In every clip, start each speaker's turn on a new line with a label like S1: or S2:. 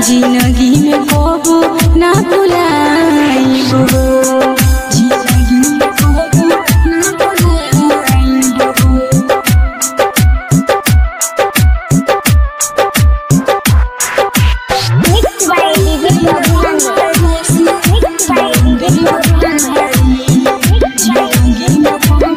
S1: जिंदगी में कबो ना भुलाइबो जिंदगी में कबो ना भुलाइबो
S2: Mixed by DJ Mohan. Mixed by DJ Mohan. Mixed by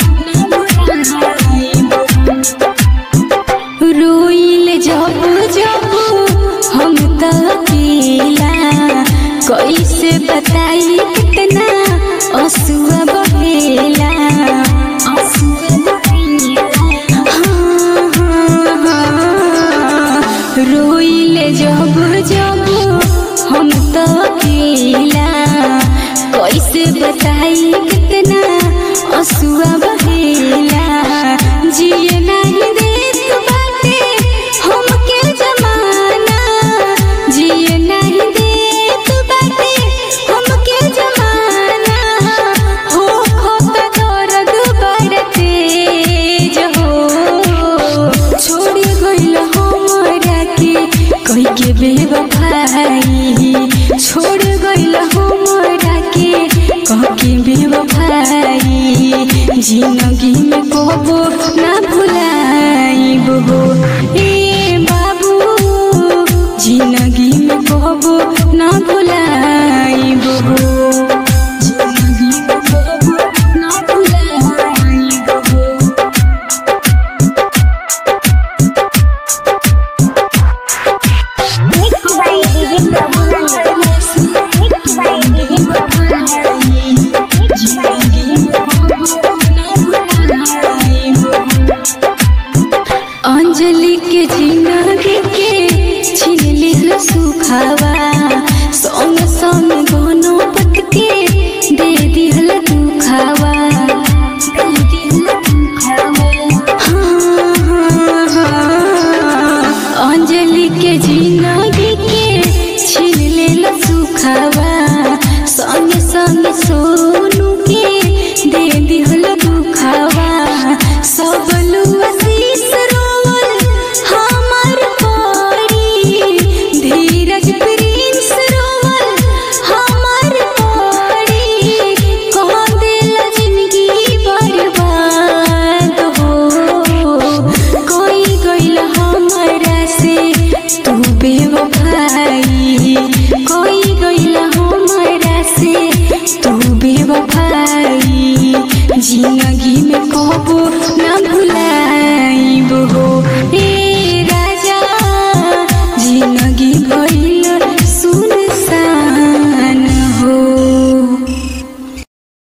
S1: रोइल जब जब हम त अकेला कैसे बताई कितना असुआ बहेला असुआ बहेला हाँ, हाँ, हाँ। रोइल जब जब हम त अकेला कैसे बताई कितना असुआ बहेला जिए नहीं देत बाटे हमके जमाना जिए नहीं देत बाटे हमके जमाना हो खोता दर्द बड़ तेज हो छोड़ गइल हमरा के कई के बेवफाई छोड़ गइल हमरा के कह के बेवफाई जिंदगी में कबो ना भुलाइबो हो ए बाबू जिंदगी में कबो ना भुलाइबो हो जिंदगी में कबो ना भुलाइबो हो
S2: Mixed by DJ Mohan. Mixed by DJ Mohan. Mixed by
S1: Anjali के जिंदगी के छीन लिहल सुखावा संग संग दोनों पत के दे दिहल दुखावा दे दिहल दुखावा हाँ, हाँ, हाँ। अंजलि के जिंदगी के छीन लेल सुखावा संग संग सोनू के दे दिहल दुखावा सब लुआसीस रोवल हमार पड़ी धीरज प्रिंस रोवल हमार पड़ी कौन दिल जिंदगी बर्बाद हो कोई गइल हमरा से तू बेवफाई कोई गइल हमरा से तू बेवफाई जिंदगी में कबो